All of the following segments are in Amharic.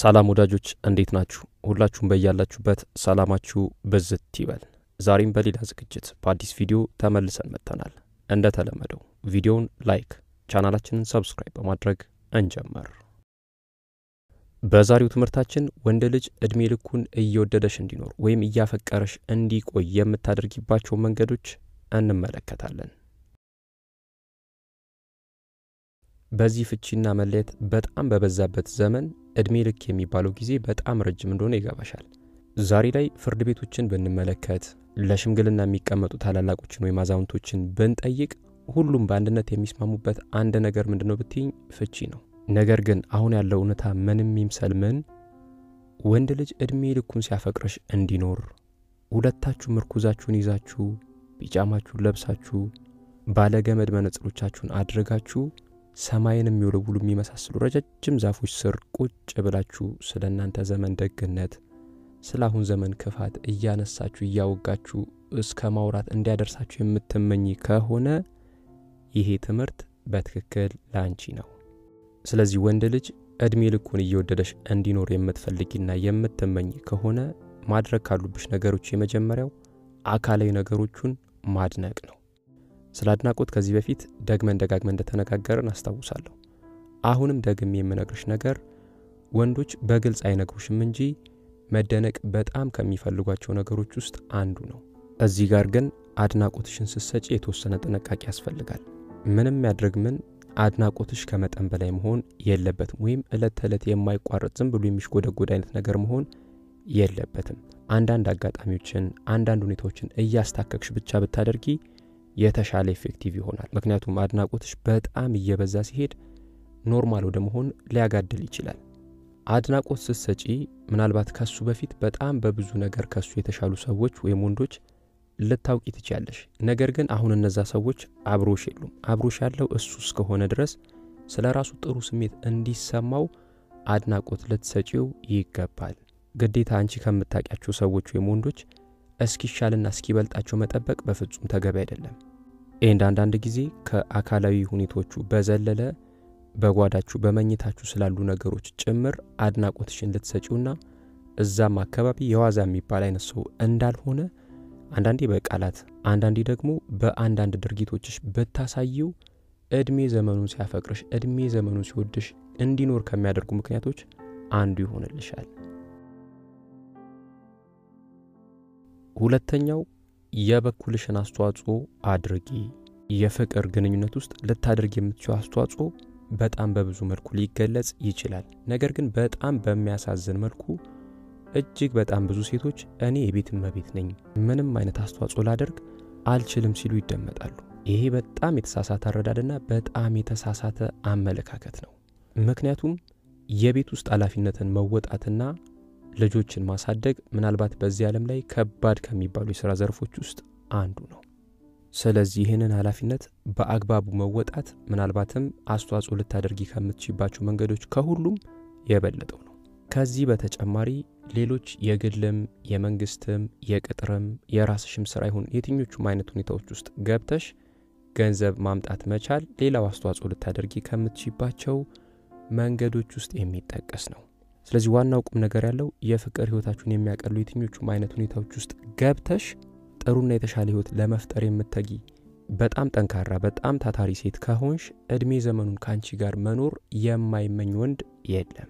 ሰላም ወዳጆች እንዴት ናችሁ? ሁላችሁም በያላችሁበት ሰላማችሁ ብዝት ይበል። ዛሬም በሌላ ዝግጅት በአዲስ ቪዲዮ ተመልሰን መጥተናል። እንደተለመደው ቪዲዮውን ላይክ፣ ቻናላችንን ሰብስክራይብ በማድረግ እንጀምር። በዛሬው ትምህርታችን ወንድ ልጅ ዕድሜ ልኩን እየወደደሽ እንዲኖር ወይም እያፈቀረሽ እንዲቆይ የምታደርጊባቸው መንገዶች እንመለከታለን። በዚህ ፍቺና መለየት በጣም በበዛበት ዘመን ዕድሜ ልክ የሚባለው ጊዜ በጣም ረጅም እንደሆነ ይገባሻል። ዛሬ ላይ ፍርድ ቤቶችን ብንመለከት፣ ለሽምግልና የሚቀመጡ ታላላቆችን ወይም አዛውንቶችን ብንጠይቅ ሁሉም በአንድነት የሚስማሙበት አንድ ነገር ምንድን ነው ብትይኝ ፍቺ ነው። ነገር ግን አሁን ያለው እውነታ ምንም ይምሰል ምን ወንድ ልጅ ዕድሜ ልኩን ሲያፈቅረሽ እንዲኖር ሁለታችሁ ምርኩዛችሁን ይዛችሁ ቢጫማችሁን ለብሳችሁ ባለገመድ መነጽሮቻችሁን አድርጋችሁ ሰማይን የሚወለውሉ የሚመሳስሉ ረጃጅም ዛፎች ስር ቁጭ ብላችሁ ስለ እናንተ ዘመን ደግነት፣ ስለ አሁን ዘመን ክፋት እያነሳችሁ እያወጋችሁ እስከ ማውራት እንዲያደርሳችሁ የምትመኝ ከሆነ ይሄ ትምህርት በትክክል ለአንቺ ነው። ስለዚህ ወንድ ልጅ ዕድሜ ልኩን እየወደደሽ እንዲኖር የምትፈልጊና የምትመኝ ከሆነ ማድረግ ካሉብሽ ነገሮች የመጀመሪያው አካላዊ ነገሮቹን ማድነቅ ነው። ስለ አድናቆት ከዚህ በፊት ደግመን ደጋግመን እንደተነጋገርን አስታውሳለሁ። አሁንም ደግሜ የምነግርሽ ነገር ወንዶች በግልጽ አይነግሩሽም እንጂ መደነቅ በጣም ከሚፈልጓቸው ነገሮች ውስጥ አንዱ ነው። እዚህ ጋር ግን አድናቆትሽን ስትሰጪ የተወሰነ ጥንቃቄ ያስፈልጋል። ምንም ያድርግ ምን አድናቆትሽ ከመጠን በላይ መሆን የለበትም። ወይም ዕለት ተዕለት የማይቋረጥ ዝም ብሎ የሚሽጎደጎድ አይነት ነገር መሆን የለበትም። አንዳንድ አጋጣሚዎችን፣ አንዳንድ ሁኔታዎችን እያስታከክሽ ብቻ ብታደርጊ የተሻለ ኤፌክቲቭ ይሆናል። ምክንያቱም አድናቆትሽ በጣም እየበዛ ሲሄድ ኖርማል ወደ መሆን ሊያጋድል ይችላል። አድናቆት ስትሰጪ ምናልባት ከሱ በፊት በጣም በብዙ ነገር ከሱ የተሻሉ ሰዎች ወይም ወንዶች ልታውቂ ትችያለሽ። ነገር ግን አሁን እነዛ ሰዎች አብሮሽ የሉም። አብሮሽ ያለው እሱ እስከሆነ ድረስ ስለ ራሱ ጥሩ ስሜት እንዲሰማው አድናቆት ልትሰጪው ይገባል። ግዴታ አንቺ ከምታውቂያቸው ሰዎች ወይም ወንዶች እስኪሻልና እስኪበልጣቸው መጠበቅ በፍጹም ተገቢ አይደለም። ኤንድ አንዳንድ ጊዜ ከአካላዊ ሁኔታዎቹ በዘለለ በጓዳችሁ በመኝታችሁ ስላሉ ነገሮች ጭምር አድናቆትሽን ልትሰጪውና እዛም አካባቢ የዋዛ የሚባል አይነት ሰው እንዳልሆነ አንዳንዴ በቃላት አንዳንዴ ደግሞ በአንዳንድ ድርጊቶችሽ ብታሳየው ዕድሜ ዘመኑን ሲያፈቅርሽ ዕድሜ ዘመኑን ሲወድሽ እንዲኖር ከሚያደርጉ ምክንያቶች አንዱ ይሆንልሻል። ሁለተኛው የበኩልሽን አስተዋጽኦ አድርጊ። የፍቅር ግንኙነት ውስጥ ልታደርግ የምትችው አስተዋጽኦ በጣም በብዙ መልኩ ሊገለጽ ይችላል። ነገር ግን በጣም በሚያሳዝን መልኩ እጅግ በጣም ብዙ ሴቶች እኔ የቤት እመቤት ነኝ፣ ምንም አይነት አስተዋጽኦ ላደርግ አልችልም ሲሉ ይደመጣሉ። ይሄ በጣም የተሳሳተ አረዳድና በጣም የተሳሳተ አመለካከት ነው። ምክንያቱም የቤት ውስጥ ኃላፊነትን መወጣትና ልጆችን ማሳደግ ምናልባት በዚህ ዓለም ላይ ከባድ ከሚባሉ የሥራ ዘርፎች ውስጥ አንዱ ነው። ስለዚህ ይህንን ኃላፊነት በአግባቡ መወጣት ምናልባትም አስተዋጽኦ ልታደርጊ ከምትችባቸው መንገዶች ከሁሉም የበለጠው ነው። ከዚህ በተጨማሪ ሌሎች የግልም የመንግስትም የቅጥርም የራስሽም ስራ ይሁን የትኞቹም አይነት ሁኔታዎች ውስጥ ገብተሽ ገንዘብ ማምጣት መቻል ሌላው አስተዋጽኦ ልታደርጊ ከምትችባቸው መንገዶች ውስጥ የሚጠቀስ ነው። ስለዚህ ዋናው ቁም ነገር ያለው የፍቅር ህይወታችሁን የሚያቀሉ የትኞቹም አይነት ሁኔታዎች ውስጥ ገብተሽ ጥሩና የተሻለ ህይወት ለመፍጠር የምትተጊ በጣም ጠንካራ በጣም ታታሪ ሴት ከሆንሽ ዕድሜ ዘመኑን ከአንቺ ጋር መኖር የማይመኝ ወንድ የለም።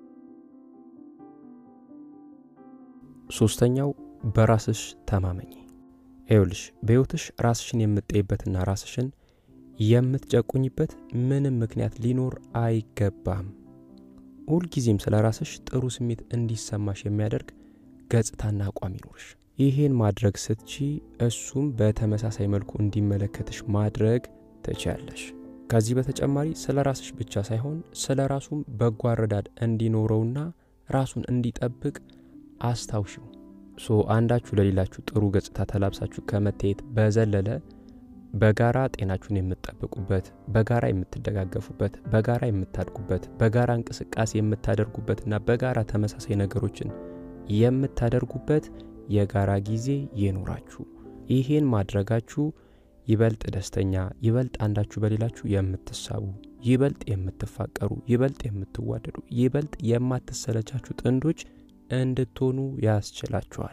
ሶስተኛው በራስሽ ተማመኝ። ይኸውልሽ በሕይወትሽ ራስሽን የምትጠይበትና ራስሽን የምትጨቁኝበት ምንም ምክንያት ሊኖር አይገባም። ሁልጊዜም ስለ ራስሽ ጥሩ ስሜት እንዲሰማሽ የሚያደርግ ገጽታና አቋም ይኖርሽ። ይሄን ማድረግ ስትቺ እሱም በተመሳሳይ መልኩ እንዲመለከትሽ ማድረግ ትችያለሽ። ከዚህ በተጨማሪ ስለ ራስሽ ብቻ ሳይሆን ስለ ራሱም በጎ አረዳድ እንዲኖረውና ራሱን እንዲጠብቅ አስታውሺው። ሶ አንዳችሁ ለሌላችሁ ጥሩ ገጽታ ተላብሳችሁ ከመታየት በዘለለ በጋራ ጤናችሁን የምትጠብቁበት፣ በጋራ የምትደጋገፉበት፣ በጋራ የምታድጉበት፣ በጋራ እንቅስቃሴ የምታደርጉበትና በጋራ ተመሳሳይ ነገሮችን የምታደርጉበት የጋራ ጊዜ ይኖራችሁ። ይሄን ማድረጋችሁ ይበልጥ ደስተኛ፣ ይበልጥ አንዳችሁ በሌላችሁ የምትሳቡ ይበልጥ የምትፋቀሩ፣ ይበልጥ የምትዋደዱ፣ ይበልጥ የማትሰለቻችሁ ጥንዶች እንድትሆኑ ያስችላችኋል።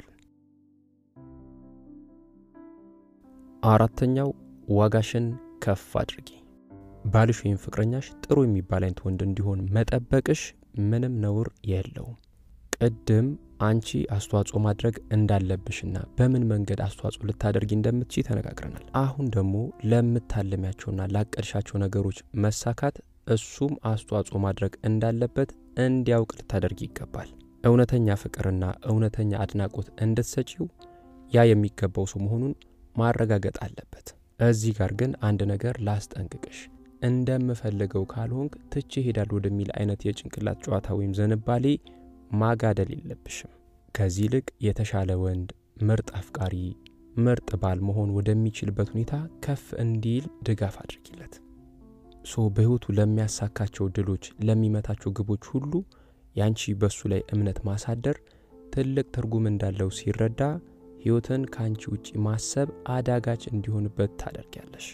አራተኛው ዋጋሽን ከፍ አድርጊ። ባልሽ ወይም ፍቅረኛሽ ጥሩ የሚባል አይነት ወንድ እንዲሆን መጠበቅሽ ምንም ነውር የለውም። ቅድም አንቺ አስተዋጽኦ ማድረግ እንዳለብሽና በምን መንገድ አስተዋጽኦ ልታደርጊ እንደምትች ተነጋግረናል። አሁን ደግሞ ለምታለሚያቸውና ላቀድሻቸው ነገሮች መሳካት እሱም አስተዋጽኦ ማድረግ እንዳለበት እንዲያውቅ ልታደርጊ ይገባል። እውነተኛ ፍቅርና እውነተኛ አድናቆት እንድትሰጪው ያ የሚገባው ሰው መሆኑን ማረጋገጥ አለበት። እዚህ ጋር ግን አንድ ነገር ላስጠንቅቅሽ። እንደምፈልገው ካልሆንክ ትቼ ሄዳል ወደሚል አይነት የጭንቅላት ጨዋታ ወይም ዝንባሌ ማጋደል የለብሽም። ከዚህ ይልቅ የተሻለ ወንድ፣ ምርጥ አፍቃሪ፣ ምርጥ ባል መሆን ወደሚችልበት ሁኔታ ከፍ እንዲል ድጋፍ አድርጊለት። ሶ በሕይወቱ ለሚያሳካቸው ድሎች፣ ለሚመታቸው ግቦች ሁሉ ያንቺ በሱ ላይ እምነት ማሳደር ትልቅ ትርጉም እንዳለው ሲረዳ ሕይወትን ከአንቺ ውጪ ማሰብ አዳጋች እንዲሆንበት ታደርጊያለሽ።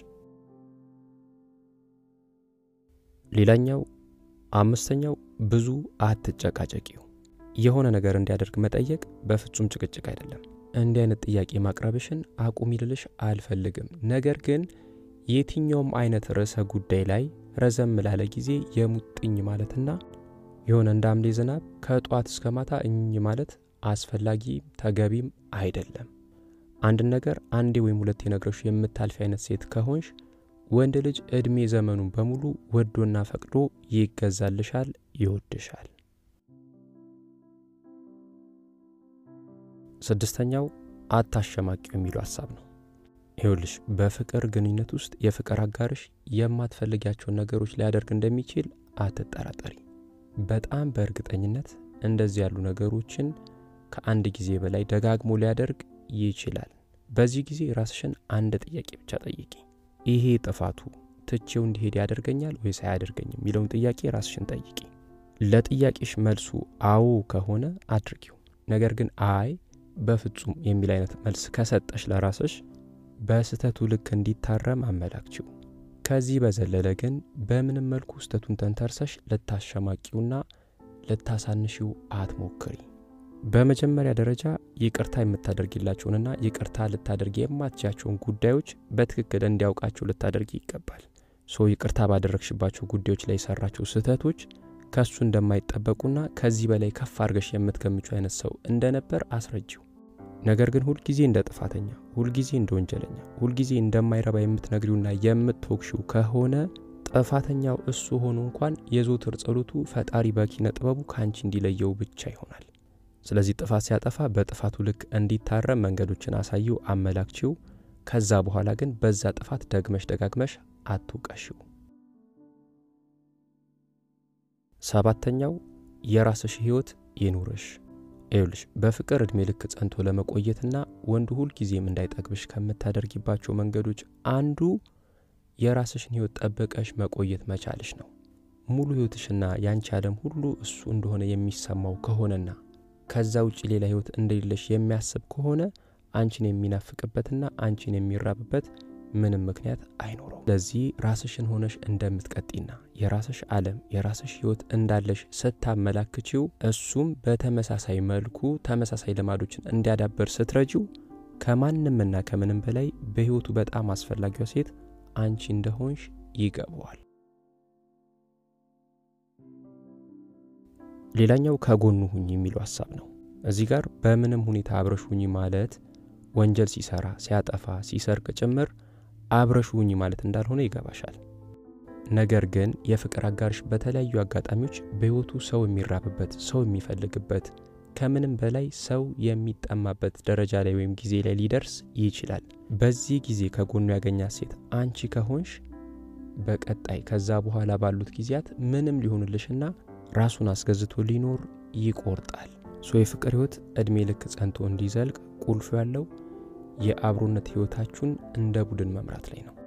ሌላኛው አምስተኛው ብዙ አትጨቃጨቂው። የሆነ ነገር እንዲያደርግ መጠየቅ በፍጹም ጭቅጭቅ አይደለም። እንዲህ አይነት ጥያቄ ማቅረብሽን አቁሚ ልልሽ አልፈልግም። ነገር ግን የትኛውም አይነት ርዕሰ ጉዳይ ላይ ረዘም ላለ ጊዜ የሙጥኝ ማለትና የሆነ እንደ ሐምሌ ዝናብ ከጧት እስከ ማታ እኝ ማለት አስፈላጊ ተገቢም አይደለም። አንድን ነገር አንዴ ወይም ሁለቴ ነግረሽ የምታልፊ አይነት ሴት ከሆንሽ ወንድ ልጅ ዕድሜ ዘመኑን በሙሉ ወዶና ፈቅዶ ይገዛልሻል፣ ይወድሻል። ስድስተኛው አታሸማቂው የሚለው ሀሳብ ነው። ይኸውልሽ በፍቅር ግንኙነት ውስጥ የፍቅር አጋርሽ የማትፈልጊያቸውን ነገሮች ሊያደርግ እንደሚችል አትጠራጠሪ። በጣም በእርግጠኝነት እንደዚህ ያሉ ነገሮችን ከአንድ ጊዜ በላይ ደጋግሞ ሊያደርግ ይችላል። በዚህ ጊዜ ራስሽን አንድ ጥያቄ ብቻ ጠይቂ። ይሄ ጥፋቱ ትቼው እንዲሄድ ያደርገኛል ወይስ አያደርገኝም የሚለውን ጥያቄ ራስሽን ጠይቂ። ለጥያቄሽ መልሱ አዎ ከሆነ አድርጊው። ነገር ግን አይ በፍጹም የሚል አይነት መልስ ከሰጠሽ ለራስሽ በስህተቱ ልክ እንዲታረም አመላክችው። ከዚህ በዘለለ ግን በምንም መልኩ ስህተቱን ተንተርሰሽ ልታሸማቂውና ልታሳንሺው አትሞክሪ። በመጀመሪያ ደረጃ ይቅርታ የምታደርጊላቸውንና ይቅርታ ልታደርጊ የማትችያቸውን ጉዳዮች በትክክል እንዲያውቃቸው ልታደርጊ ይገባል። ሶ ይቅርታ ባደረግሽባቸው ጉዳዮች ላይ የሰራቸው ስህተቶች ከእሱ እንደማይጠበቁና ከዚህ በላይ ከፍ አድርገሽ የምትገምቹ አይነት ሰው እንደነበር አስረጂው። ነገር ግን ሁልጊዜ እንደ ጥፋተኛ፣ ሁልጊዜ እንደ ወንጀለኛ፣ ሁልጊዜ እንደማይረባ የምትነግሪውና የምትወቅሺው ከሆነ ጥፋተኛው እሱ ሆኖ እንኳን የዘወትር ጸሎቱ ፈጣሪ በኪነ ጥበቡ ከአንቺ እንዲለየው ብቻ ይሆናል። ስለዚህ ጥፋት ሲያጠፋ በጥፋቱ ልክ እንዲታረም መንገዶችን አሳየው፣ አመላክቺው። ከዛ በኋላ ግን በዛ ጥፋት ደግመሽ ደጋግመሽ አትውቀሽው። ሰባተኛው የራስሽ ህይወት ይኑርሽ። ይኸውልሽ በፍቅር ዕድሜ ልክ ጸንቶ ለመቆየትና ወንዱ ሁልጊዜም እንዳይጠግብሽ ከምታደርጊባቸው መንገዶች አንዱ የራስሽን ህይወት ጠብቀሽ መቆየት መቻልሽ ነው። ሙሉ ህይወትሽና ያንቺ ዓለም ሁሉ እሱ እንደሆነ የሚሰማው ከሆነና ከዛ ውጭ ሌላ ህይወት እንደሌለሽ የሚያስብ ከሆነ አንቺን የሚናፍቅበትና አንቺን የሚራብበት ምንም ምክንያት አይኖረው። ስለዚህ ራስሽን ሆነሽ እንደምትቀጢና የራስሽ ዓለም የራስሽ ህይወት እንዳለሽ ስታመላክቺው እሱም በተመሳሳይ መልኩ ተመሳሳይ ልማዶችን እንዲያዳበር ስትረጂው ከማንምና ከምንም በላይ በህይወቱ በጣም አስፈላጊዋ ሴት አንቺ እንደሆንሽ ይገባዋል። ሌላኛው ከጎኑ ሁኝ የሚለው ሀሳብ ነው። እዚህ ጋር በምንም ሁኔታ አብረሽ ሁኝ ማለት ወንጀል ሲሰራ፣ ሲያጠፋ፣ ሲሰርቅ ጭምር አብረሽ ሁኝ ማለት እንዳልሆነ ይገባሻል። ነገር ግን የፍቅር አጋርሽ በተለያዩ አጋጣሚዎች በህይወቱ ሰው የሚራብበት፣ ሰው የሚፈልግበት፣ ከምንም በላይ ሰው የሚጠማበት ደረጃ ላይ ወይም ጊዜ ላይ ሊደርስ ይችላል። በዚህ ጊዜ ከጎኑ ያገኛት ሴት አንቺ ከሆንሽ በቀጣይ ከዛ በኋላ ባሉት ጊዜያት ምንም ሊሆንልሽና ራሱን አስገዝቶ ሊኖር ይቆርጣል። ሶ የፍቅር ህይወት ዕድሜ ልክ ጸንቶ እንዲዘልቅ ቁልፉ ያለው የአብሮነት ህይወታችሁን እንደ ቡድን መምራት ላይ ነው።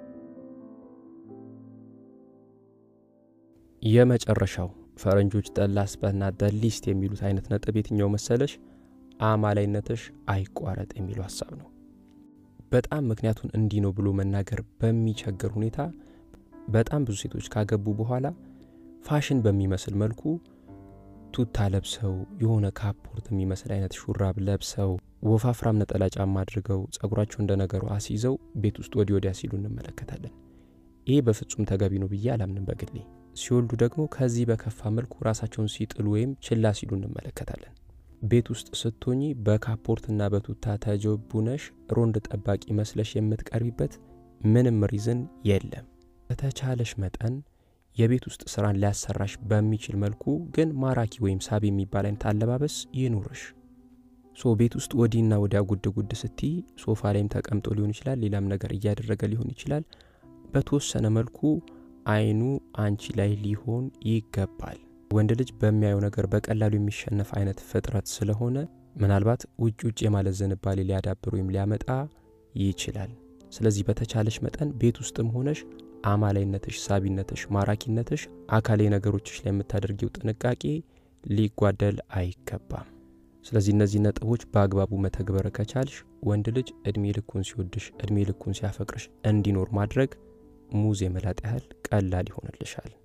የመጨረሻው ፈረንጆች ጠላስበና ደሊስት የሚሉት አይነት ነጥብ የትኛው መሰለሽ? አማላይነትሽ አይቋረጥ የሚለው ሀሳብ ነው። በጣም ምክንያቱን እንዲህ ነው ብሎ መናገር በሚቸግር ሁኔታ በጣም ብዙ ሴቶች ካገቡ በኋላ ፋሽን በሚመስል መልኩ ቱታ ለብሰው የሆነ ካፖርት የሚመስል አይነት ሹራብ ለብሰው ወፋፍራም ነጠላ ጫማ አድርገው ጸጉራቸው እንደ ነገሩ አስይዘው ቤት ውስጥ ወዲህ ወዲያ ሲሉ እንመለከታለን። ይህ በፍጹም ተገቢ ነው ብዬ አላምንም በግሌ። ሲወልዱ ደግሞ ከዚህ በከፋ መልኩ ራሳቸውን ሲጥሉ ወይም ችላ ሲሉ እንመለከታለን። ቤት ውስጥ ስትሆኚ በካፖርትና በቱታ ተጀቡነሽ ሮንድ ጠባቂ መስለሽ የምትቀርቢበት ምንም ሪዝን የለም። በተቻለሽ መጠን የቤት ውስጥ ስራን ሊያሰራሽ በሚችል መልኩ ግን ማራኪ ወይም ሳቢ የሚባል አይነት አለባበስ ይኑርሽ። ሶ ቤት ውስጥ ወዲህና ወዲያ ጉድ ጉድ ስትይ ሶፋ ላይም ተቀምጦ ሊሆን ይችላል፣ ሌላም ነገር እያደረገ ሊሆን ይችላል። በተወሰነ መልኩ አይኑ አንቺ ላይ ሊሆን ይገባል። ወንድ ልጅ በሚያየው ነገር በቀላሉ የሚሸነፍ አይነት ፍጥረት ስለሆነ ምናልባት ውጭ ውጭ የማለት ዝንባሌ ሊያዳብር ወይም ሊያመጣ ይችላል። ስለዚህ በተቻለሽ መጠን ቤት ውስጥም ሆነሽ አማላይነትሽ፣ ሳቢነትሽ፣ ማራኪነትሽ፣ አካላዊ ነገሮችሽ ላይ የምታደርጊው ጥንቃቄ ሊጓደል አይገባም። ስለዚህ እነዚህ ነጥቦች በአግባቡ መተግበር ከቻልሽ ወንድ ልጅ እድሜ ልኩን ሲወድሽ፣ እድሜ ልኩን ሲያፈቅርሽ እንዲኖር ማድረግ ሙዝ የመላጥ ያህል ቀላል ይሆንልሻል።